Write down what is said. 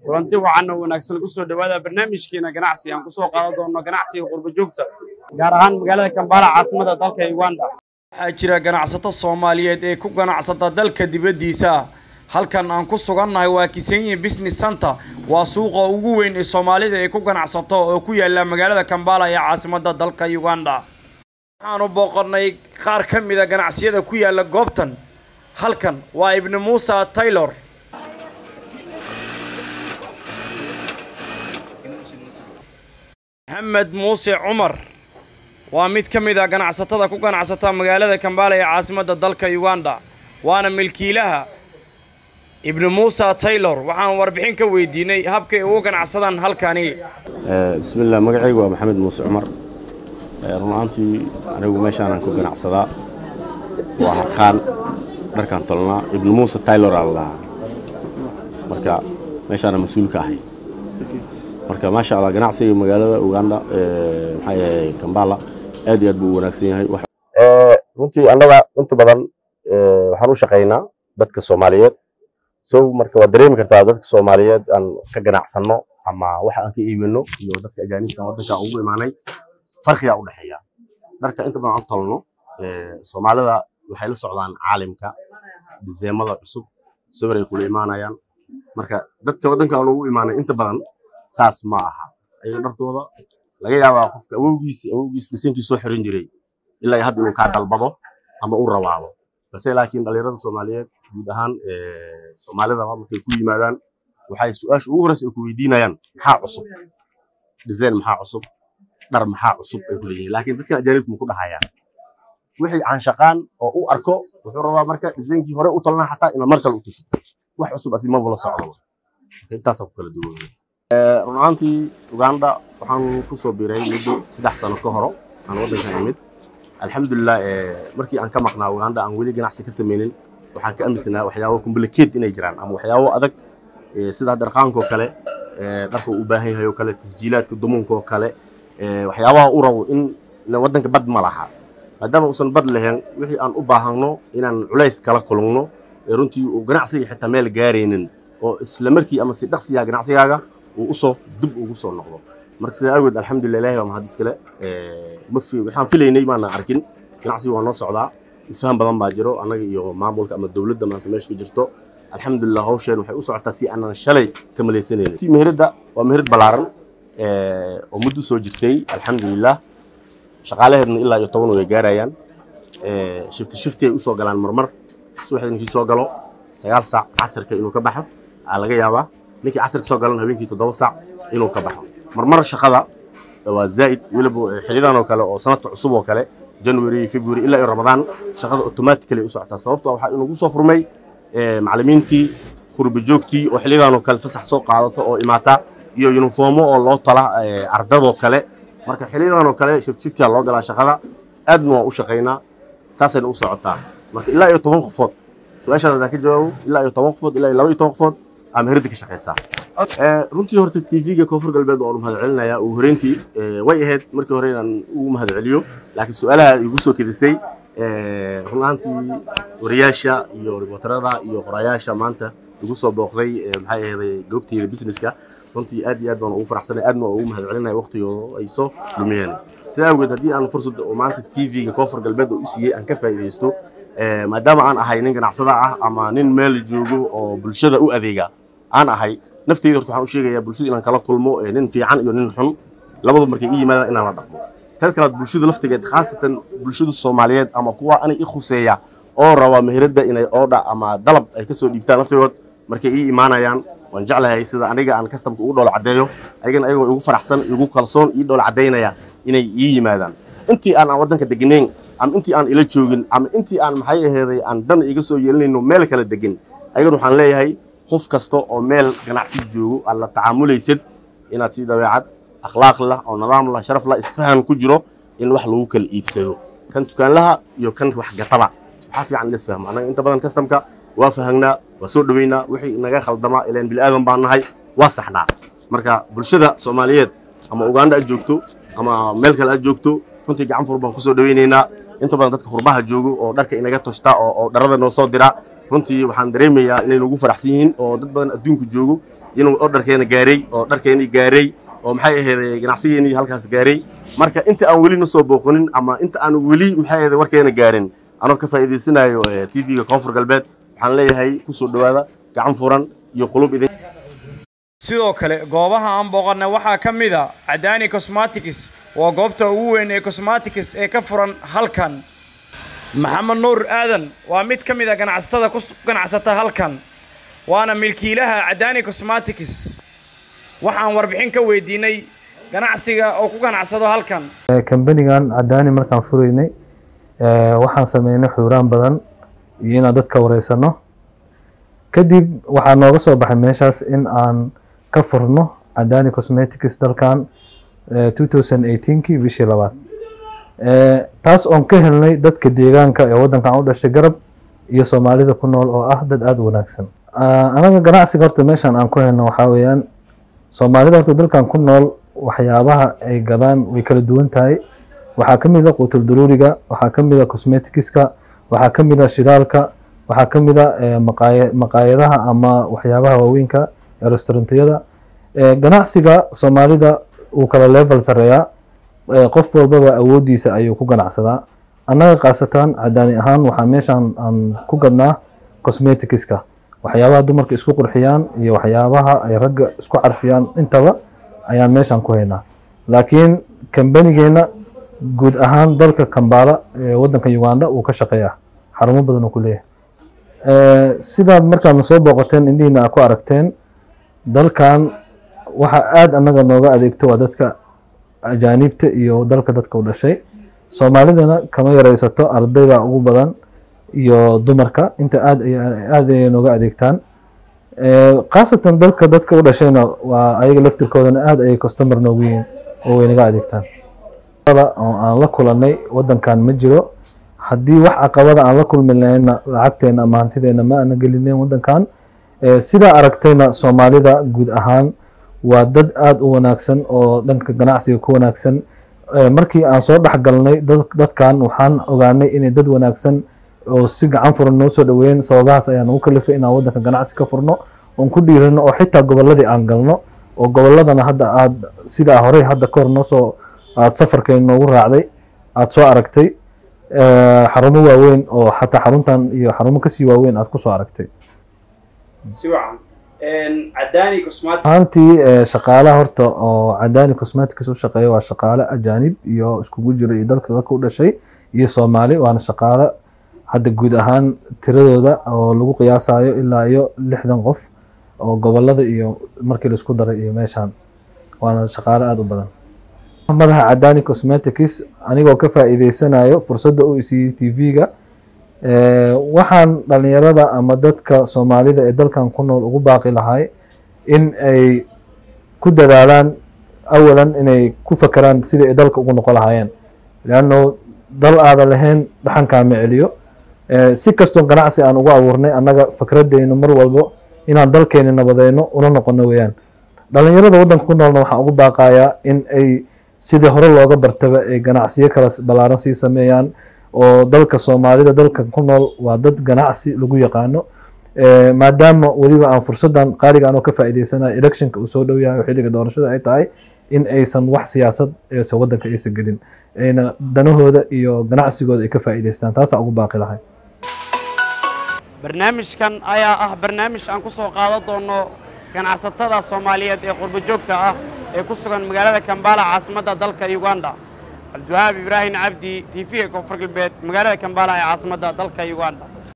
kulanti waxaana wanaagsan lagu soo dhawaada barnaamijkeena ganacsi aan kusoo qaadan doono ganacsiga qurba joogta gaar ahaan magaalada kambala caasimada dalka uganda waxaa jira ganacsato soomaaliyeed ee ku ganacsata dalka dibaddiisa halkan aan ku sugannahay waa kisenyi business center waa suuqa ugu weyn ee soomaalida ay ku ganacsato oo ku yaalla magaalada kambala ee caasimadda dalka uganda waxaanu booqannay qaar ka mida ganacsiyada ku yaalla goobtan halkan waa ibni muusa taylor maxamed muuse cumar waa mid ka mid a ganacsatada ku ganacsata magaalada kambala ee caasimadda dalka uganda waana milkiilaha ibni muusa taylor waxaan warbixin ka weydiinay habkay ugu ganacsadaan halkani bismillaah magacaygu waa maxamed muuse cumar run ahaantii anigu meeshaanaan ku ganacsadaa waa harqaan dharkaan tolnaa ibni muuse taylor aan lahaa marka meeshaana mas-uulka ahay marka maasha allah ganacsiga magaalada uganda maxaa yahay kambala aad iyo aad buu u wanaagsan yahay runtii annaga inta badan waxaan u shaqaynaa dadka soomaaliyeed so marka waad dareemi kartaa dadka soomaaliyeed aan ka ganacsanno ama waxa aan ka iibino iyo dadka ajaanibta waddanka ugu imaanay farqiyaa u dhexeeya dharka inta badan aan tolno soomaalida waxay la socdaan caalimka diseemada cusub sawir ay kula imaanayaan marka dadka waddanka aan ugu imaanay inta badan saas ma aha ayaga dharkooda laga yaabaa qofka awowgiis awowgiis dhisankii soo xiran jiray ilaa hadda inuu kaa dalbado ama u rawaado balse laakiin dhalinyarada soomaaliyeed guud ahaan soomaalidaba markay ku yimaadaan waxay su-aasha ugu horeysa ay ku weydiinayaan maxaa cusub design maxaa cusub dhar maxaa cusub ay ku leeyihiin laakiin dadkan ajaanibku ma ku dhahayaan wixii aan shaqaan oo u arko wuxuu rabaa marka designkii hore u talnaa xataa inaad mar kale u tasho wax cusub asi maba la socdo intaasaa ku kala duwan run ahaantii uganda waxaan kusoo biiray muddo saddex sano ka horo aan waddankan imid alxamdulilah markii aan ka maqnaa uganda aan weli ganacsi ka samaynin waxaan ka aaminsanaa waxyaabo complicated inay jiraan ama waxyaabo adag sida dharqaankoo kale dharka u baahan yahay oo kale tasjiilaadka dumuunkoo kale waxyaabaha u rabo in waddanka bad ma laha maadaama uusan bad lahayn wixii aan u baahanno inaan culays kala kulugno runtii uu ganacsiga xitaa meel gaaraynin oo isla markii ama si dhaqsiyaa ganacsigaaga uu usoo dib ugu soo noqdo marka sidaa awgeed alxamdulilah ilahi waa mahad iskale waxaan filaynay maana arkin ganacsiga waa noo socdaa isfahan badan baa jiro annaga iyo maamulka ama dowladda maanta meesha ka jirto alxamdulilah hawsheen waxay u socotaa si aanan shalay ka malaysanaynin meheradda waa meherad ballaaran oo muddo soo jirtay alxamdulilah shaqaalaheedna ilaa iyo toban way gaarayaan shifti shifti ay usoo galaan marmar subaxda ninkii soo galo sagaal saac casirka inuu ka baxo aa laga yaabaa ninkii casirka soo galan habeenkii toddoba saac inuu ka baxo marmar shaqada waa zaa'id weliba xilidan oo kale oo sanadka cusub oo kale january february ilaa iyo ramadaan shaqada automatically u socotaa sababtoo waxaa inugu soo furmay macallimiintii khurba joogtii oo xilidan oo kale fasax soo qaadato oo imaata iyo yuniformo oo loo tala ardadoo kale marka xilidan oo kale shift shiftiyaa loo galaa shaqada aadna waa u shaqaynaa saasayna u socotaa marka ilaa iyo toban qofood su-aashaas haddaan ka jawaabo ilaa iyo toban qofood ilaa iyo laba iyo toban qofood aa meherada ka shaqaysaa runtii horta tv-ga koonfur galbeed waan u mahad celinayaa ugu horeyntii way ahayd markii hore inaan ugu mahad celiyo laakiin su-aalaha igu soo kedisay run ahaantii wariyaasha iyo ribotarada iyo qorayaasha maanta igu soo booqday maxay ahayday goobteyda businesska runtii aad iyo aad baan ugu faraxsanay aadna waa ugu mahad celinaya waqtigooda ay soo lumiyeen sidaa awgeed haddii aan fursad oo maanta tv-ga koonfur galbeed oo u siiyey aan ka faa'iidaysto maadaama aan ahay nin ganacsada ah ama nin meel joogo oo bulshada u adeega aan ahay nafteyda horta waxaan u sheegayaa bulshada inaan kala kulmo nin fiican iyo nin xun labadu markay ii yimaadaan inaan la dhaqmo tan kalaad bulshada laftigeed khaasatan bulshada soomaaliyeed ama kuwa anay i khuseeya oo raba meheradda inay oodha ama dalab ay kasoo dhiibtaan laftigood markay ii imaanayaan waan jeclahay sida aniga aan kastamka ugu dhoola caddeeyo ayagana ayagoo igu faraxsan igu kalsoon ii dhoola caddaynaya inay ii yimaadaan intii aan aan waddanka deganayn ama intii aan ila joogin ama intii aan maxay aheeday aan dan iga soo yeelinayno meel kala degin ayagana waxaan leeyahay qof kasta oo meel ganacsi joogo aad la tacaamulaysid inaad si dabeecad akhlaaq lah oo nidaam lah sharaf lah isfahan ku jiro in wax lagu kala iibsado kan dukaanlaha iyo kan wax gataba waxaa fiican in la isfahmo annaga inta badan kastamka waa fahangnaa waa soo dhoweynaa wixii naga khaldamaa ilaan bilaadan baan nahay waa saxnaa marka bulshada soomaaliyeed ama uganda aad joogto ama meel kale aad joogto runtii gacan fur baan kusoo dhoweynaynaa inta badan dadka qurbaha joogo oo dharka inaga toshta oo oo dharada noo soo dira runtii waxaan dareemayaa inay nagu faraxsan yihiin oo dad badan adduunka joogo inuu ordarkeena gaaray oo dharkeennii gaaray oo maxay ahayd ganacsigeennii halkaas gaaray marka inta aan weli na soo booqanin ama inta aan weli maxay ahayd warkeena gaarin anoo ka faa'iidaysanayo tv-ga koonfur galbeed waxaan leeyahay ku soo dhowaada gacan furan iyo qulub idin sidoo kale goobaha aan booqannay waxaa ka mid a cadaani cosmatics waa goobta ugu weyn ee cosmatics ee ka furan halkan maxamed nuur aadan waa mid ka mid a ganacsatada ku ganacsata halkan waana milkiilaha cadaani cosmatics waxaan warbixin ka weydiinay ganacsiga oo ku ganacsado halkan kambanigan cadaani markaan furaynay waxaan sameynay xuuraan badan iyo inaan dadka wareysano kadib waxaa nooga soo baxay meeshaas in aan ka furno cadaani cosmetics dalkan two thousand eighteenkii bishii labaad taas oon ka helnay dadka deegaanka ee waddankan u dhashay garab iyo soomaalida ku nool oo ah dad aada u wanaagsan anaga ganacsiga horta meeshaan aan ku helno waxaa weeyaan soomaalida horta dalkan ku nool waxyaabaha ay gadaan way kala duwan tahay waxaa ka mid a quutul daruuriga waxaa ka mid a cosmeticska waxaa ka mid a shidaalka waxaa ka mid a maqaaya maqaayadaha ama waxyaabaha waaweynka ee restaurantiyada ganacsiga soomaalida uu kala level sareeyaa qof walbaba awoodiisa ayuu ku ganacsadaa annaga khaasatan cadaani ahaan waxaa meeshaan aan ku gadnaa cosmeticska waxyaabaha dumarka isku qurxiyaan iyo waxyaabaha ay ragga isku carfiyaan intaba ayaan meeshaan ku haynaa laakiin kambanigeena guud ahaan dalka kambala ee waddanka uganda uu ka shaqeeya xarumo badan uu ku leeyahay sidaad markaadna soo booqateen indhihiina aa ku aragteen dalkan waxa aada annaga nooga adeegto waa dadka ajaanibta iyo dalka dadka u dhashay soomaalidana kama yareysato ardayda ugu badan iyo dumarka inta aad aada ay nooga adeegtaan khaasatan dalka dadka u dhashayna waa ayaga laftirkoodana aada ayay customer noogu yihiin oo way naga adeegtaan oo aan la kulanay waddankan ma jiro haddii wax caqabada aan la kulmi lahayna lacagteena ama hantideena ma ana gelineen waddankan sidaa aragtayna soomaalida guud ahaan waa dad aada u wanaagsan oo dhanka ganacsiga ku wanaagsan markii aan soo dhex galnay dadkan waxaan ogaanay inay dad wanaagsan oo si gacan furan noo soo dhaweeyeen sababahaas ayaan ugu kalifay inaan waddanka ganacsi ka furno oon ku dhiirano oo xitaa gobolladii aan galno oo gobolladana hadda aada sidaa horey hadda ka hor noosoo aada safarkeen noogu raacday aada soo aragtay xarumo waaweyn oo xataa xaruntan iyo xarumo kasii waaweyn aada kusoo aragtay ahaantii shaqaalaha horta oo cadaani cosmetics u shaqeeya waa shaqaale ajaanib iyo iskugu jiro iyo dalka dadka u dhashay iyo soomaali waana shaqaale hadda guud ahaan tiradooda oo lagu qiyaasayo ilaa iyo lixdan qof oo gobolada iyo markii laisku daray iyo meeshaan waana shaqaale aada u badan madaxa cadaani cosmetics anigoo ka faa'iideysanayo fursadda u isiiyey t v-ga waxaan dhalinyarada ama dadka soomaalida ee dalkan ku nool ugu baaqi lahay in ay ku dadaalaan awalan inay ku fakeraan sidii ay dalka ugu noqon lahaayeen leanno dal aada lahayn dhaxankaama celiyo si kastoo ganacsi aan ugu abuurnay annaga fikradeynu mar walbo inaan dalkeeni nabadeyno una noqono weeyaan dhalinyarada waddanka ku noolna waxaan ugu baaqayaa in ay sidii hore looga bartaba ay ganacsiyo kala ballaaran sii sameeyaan oo dalka soomaalida dalka ku nool waa dad ganacsi lagu yaqaano maadaama weliba aan fursadan qaaliga anoo ka faa'iideysanayo electionka uu soo dhow yahay oo xilliga doorashada ay tahay in aysan wax siyaasad eese waddanka aysan gelin ayna danahooda iyo ganacsigooda ay ka faa'iideystaan taasaa ugu baaqi lahay barnaamijkan ayaa ah barnaamij aan ku soo qaadan doono ganacsatada soomaaliyeed ee qurbo joogta ah ee ku sugan magaalada kambala caasimadda dalka uganda cabdiwahaab ibraahim cabdi t v ee koonfur galbeed magaalada kambala ee caasimadda dalka uganda